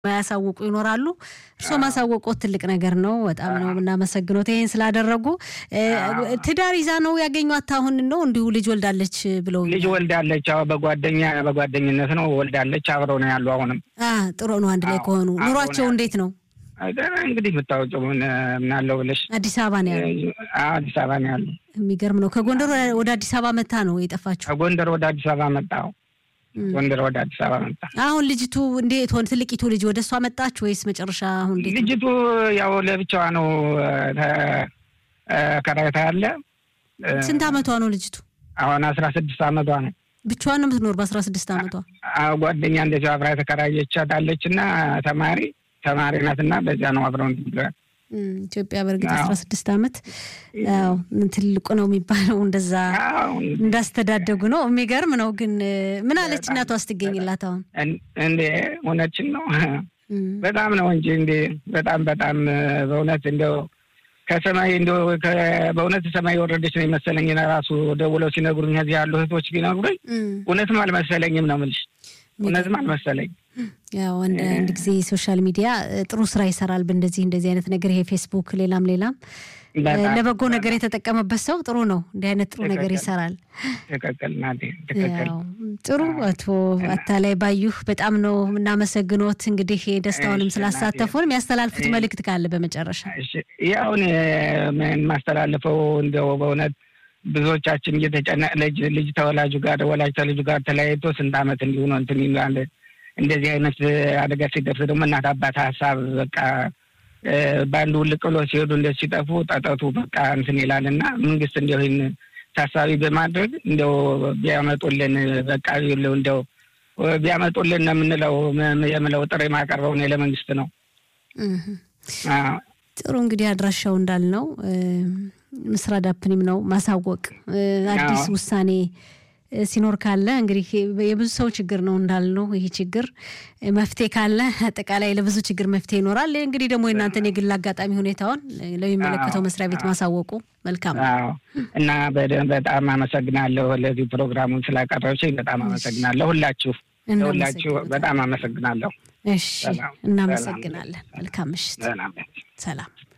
ማያሳውቁ ይኖራሉ። እርስዎ ማሳወቆት ትልቅ ነገር ነው። በጣም ነው የምናመሰግኖት ይህን ስላደረጉ። ትዳር ይዛ ነው ያገኟት? አሁን ነው እንዲሁ ልጅ ወልዳለች ብለው ልጅ ወልዳለች። አዎ በጓደኛ በጓደኝነት ነው ወልዳለች። አብረው ነው ያሉ። አሁንም ጥሩ ነው። አንድ ላይ ከሆኑ ኑሯቸው እንዴት ነው? እንግዲህ የምታወቂው ምናለው ብለሽ አዲስ አበባ ነው ያሉ? አዲስ አበባ ነው ያሉ። የሚገርም ነው። ከጎንደር ወደ አዲስ አበባ መታ ነው የጠፋችው? ከጎንደር ወደ አዲስ አበባ መጣው ጎንደር ወደ አዲስ አበባ መጣ። አሁን ልጅቱ እንዴት ሆነ? ትልቂቱ ልጅ ወደ እሷ መጣች ወይስ መጨረሻ? አሁን እንዴት ልጅቱ ያው ለብቻዋ ነው ከራይታ ያለ። ስንት አመቷ ነው ልጅቱ? አሁን አስራ ስድስት አመቷ ነው። ብቻዋን ነው የምትኖር በአስራ ስድስት አመቷ? ጓደኛ እንደዚህ አብራ የተከራየቻት አለች እና ተማሪ ተማሪ ናት እና በዚያ ነው አብረው ብለዋል። ኢትዮጵያ በእርግጥ አስራ ስድስት አመት ያው ትልቁ ነው የሚባለው እንደዛ እንዳስተዳደጉ ነው። የሚገርም ነው። ግን ምን አለች እናቷ ስትገኝላት? አሁን እንዴ እውነችን ነው በጣም ነው እንጂ እንዴ በጣም በጣም በእውነት እንደው ከሰማይ እንደው በእውነት ሰማይ የወረደች ነው የመሰለኝ። ራሱ ደውለው ሲነግሩኝ እዚህ ያሉ እህቶች ቢነግሩኝ እውነትም አልመሰለኝም ነው የምልሽ። እውነትም አልመሰለኝ። ያው አንድ ጊዜ ሶሻል ሚዲያ ጥሩ ስራ ይሰራል። በእንደዚህ እንደዚህ አይነት ነገር ይሄ ፌስቡክ፣ ሌላም ሌላም ለበጎ ነገር የተጠቀመበት ሰው ጥሩ ነው። እንዲህ አይነት ጥሩ ነገር ይሰራል። ትክክል ናት። ትክክል ጥሩ። አቶ አታላይ ባዩህ በጣም ነው የምናመሰግኖት። እንግዲህ ደስታውንም ስላሳተፉን የሚያስተላልፉት መልእክት ካለ በመጨረሻ ያውን የማስተላልፈው እንደው በእውነት ብዙዎቻችን እየተጨነቅ ልጅ ልጅ ተወላጁ ጋር ወላጅ ተልጁ ጋር ተለያይቶ ስንት ዓመት እንዲሁ ነው እንትን ይላል። እንደዚህ አይነት አደጋ ሲደርስ ደግሞ እናት አባት ሀሳብ በቃ በአንዱ ውልቅ ብሎ ሲሄዱ እንደ ሲጠፉ ጠጠቱ በቃ እንትን ይላል እና መንግስት እንዲያው ይህን ታሳቢ በማድረግ እንዲያው ቢያመጡልን በቃ ይኸውልህ እንዲያው ቢያመጡልን ነው የምንለው የምለው ጥሪ ማቀርበው እኔ ለመንግስት ነው። ጥሩ እንግዲህ አድራሻው እንዳልነው ምስራ ዳፕኒም ነው ማሳወቅ አዲስ ውሳኔ ሲኖር ካለ እንግዲህ የብዙ ሰው ችግር ነው እንዳልነው። ይህ ችግር መፍትሄ ካለ አጠቃላይ ለብዙ ችግር መፍትሄ ይኖራል። እንግዲህ ደግሞ የእናንተን የግል አጋጣሚ ሁኔታውን ለሚመለከተው መስሪያ ቤት ማሳወቁ መልካም ነው እና በጣም አመሰግናለሁ ለዚህ ፕሮግራሙን ስላቀረብሽኝ በጣም አመሰግናለሁ። ሁላችሁ ለሁላችሁ በጣም አመሰግናለሁ። እሺ፣ እናመሰግናለን። መልካም ምሽት። ሰላም